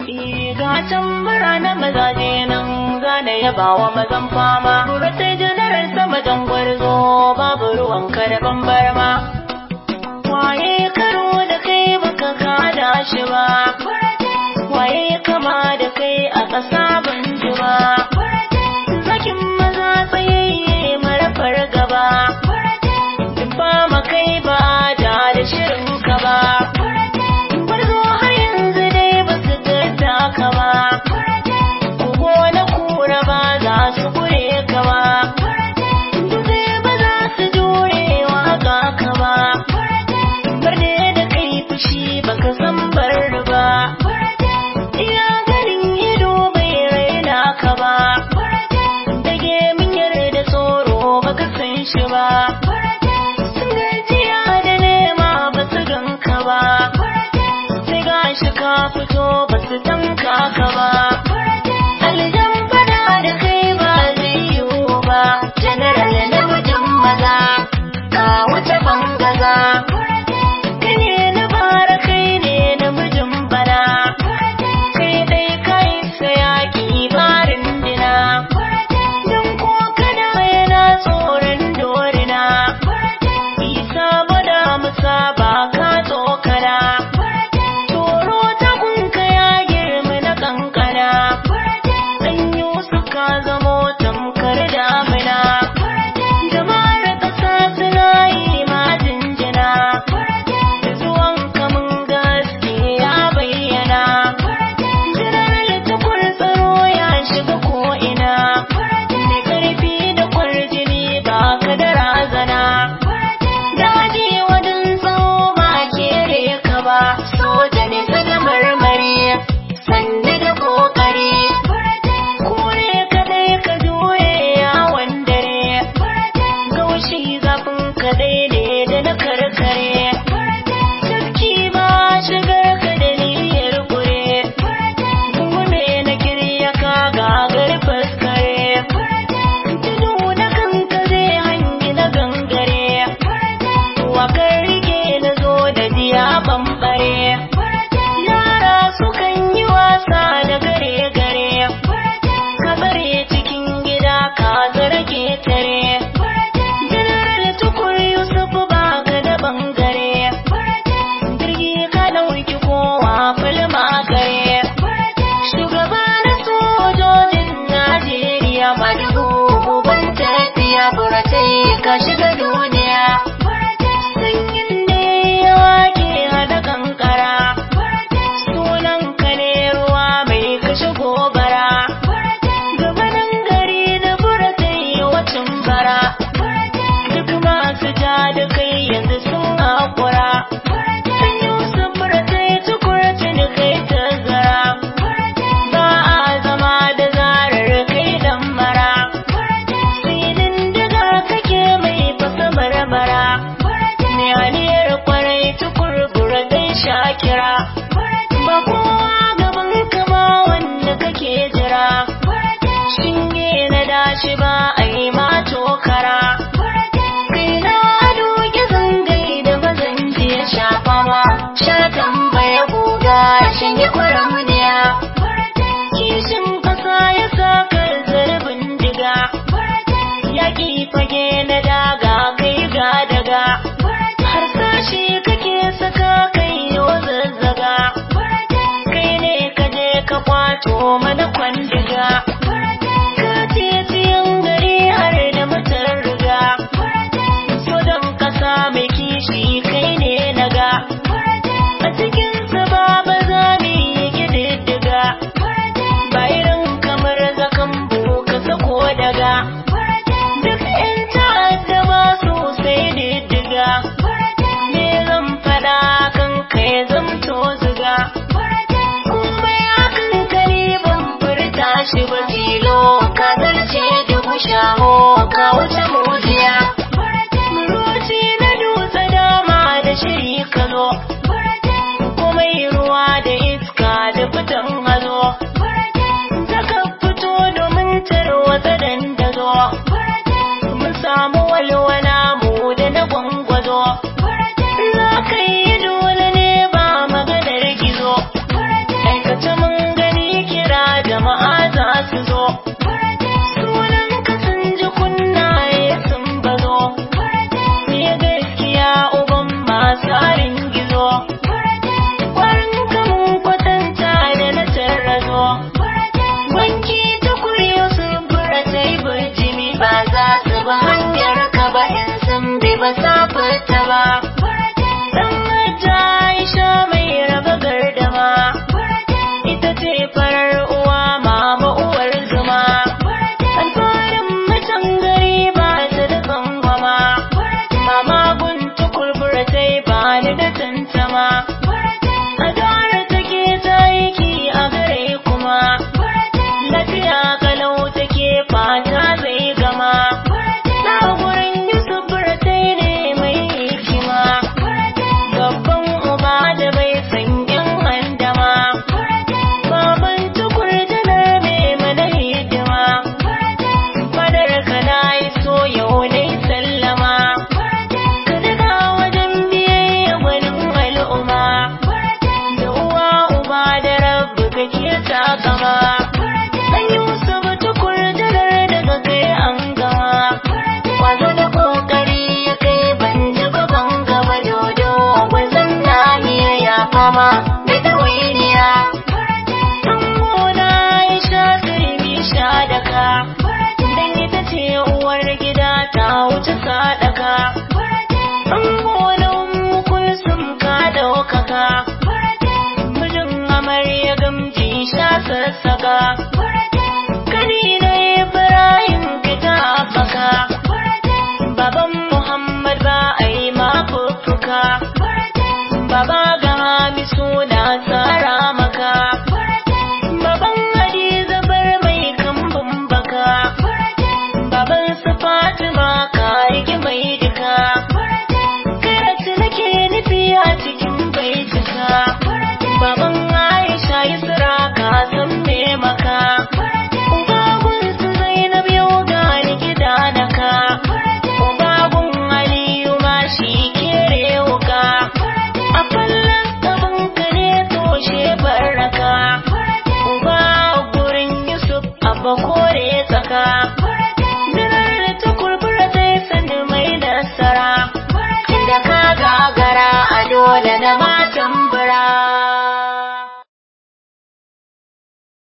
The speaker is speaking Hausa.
Gatan mura na mazaje nan zane yaba wa mazan fama. Buratai janarar sama jan gwarzo babu ruwan karban barma. Waye karo da kai baka kada shi ba. Waye kama da kai a ƙasa ban ji ba. Zakin maza tsayayye marafar gaba. Ba makai ba da da shirin ka ba. Gwarzo har yanzu dai ba su gadda ka ba. Kugo na kura ba za su kure ka ba. Dutse ba za su jure waka ka ba. Barde da kai fushi baka san bar ba. Iya ganin ido bai raina ka ba. Dage min yarda tsoro baka san shi ba. Sun gajiya da nema ba su ganka ba. Sai gashi ka fito ba su tanka ka ba. Aljan fada da kai ba zai yiwu ba. General namijin maza, ka wuce bangaza. Kai ne na bara kai ne namijin bana. Kai dai kai sayaki barin dina. Don ko kana yana tsoron dorina. Isa bada musa ba ka tsokana. Toro ta kunka ya girma na kankana. Ɗan Yusuf ka zamo tamkar damina. Jama'ar ƙasa suna yi ma jinjina. Da zuwan kamun gaske ya bayyana. Jirar tukur tsaro ya shiga ko'ina. Mai ƙarfi da kwarjini ba ka da razana. Daji wadin tsawo ba kere ka ba. Soja ne sada marmari. Sanda da kokari. Kure kadai ka juye yawon dare. Gaushi zafin kadai ne da na karkare. Sarki ba shigar ka da niyyar kure. Gungume na kirya ka gagar faskare. Tudu na kanka zai hangi na gangare. Wakar rike na zo da diya bambare. Yara sukan yi wasa da gare-gare. Ka tsare cikin gida ka zarge tare. General tukur Yusuf ba ka da bangare. Jirgi ka ɗauki kowa falma gare. Shugaba na sojojin Najeriya madugu uban tafiya buratai ka shiga duniya. Sanyin ne ya wake hada kankara. Sunan ka ne ruwa mai kashe gobara. Gabanin gari da buratai wacin bara. Duk masu ja da kai yanzu sun haƙura. Sun Yusuf buratai tukurci da kai tazara. Ba a zama da zarar kai dan mara. Sinin daga kake mai fasa barbara. Mai haliyar kwarai tukur buratai shakira. Ba kowa gaban kama wanda kake jira. Shinge na dashi ba a yi ma tokara. Kai na doge zangai da bazan je shafa ma. Shatan baya guga shinge kwaramniya. Kishin kasa ya saka zarbin diga. Yaƙi fage na daga kai ga daga. Harsashi kake saka kai yo zazzaga. Kai ne ka je ka kwato mana kwandiga. Ka titiyan gari har da mutar riga. Sojan kasa mai kishi kai ne naga. A cikin sa ba za mu yi gididdiga. Ba irin kamar zakan ka sako daga. Duk 'yan ta'adda ba su sai diddiga. Me zan faɗa kan kai zamto ziga. Komai akan kare ban furta shi ba tilo. Ka zarce dubu shaho ka wuce mujiya. Muruci na dutse dama da shiri ka zo. Komai ruwa da iska da fitan hazo. Zaka fito domin tarwatsa dandazo. Mun samu walwala mu da na gwangwazo. Za ka yi dole ne ba maganar gizo. Aikata mun ga da ke takama dan Yusuf tukur jarar daga kai an gama kwazo da kokari ya kai ban ji gaban gaba dodo gwazon nahiya ya fama da ɗawainiya dan gona ya sha turmi sha daka dan ita ce uwar gida ta wuce sadaka dan gonan kulsum ka daukaka mijin amarya gamji sha sassaka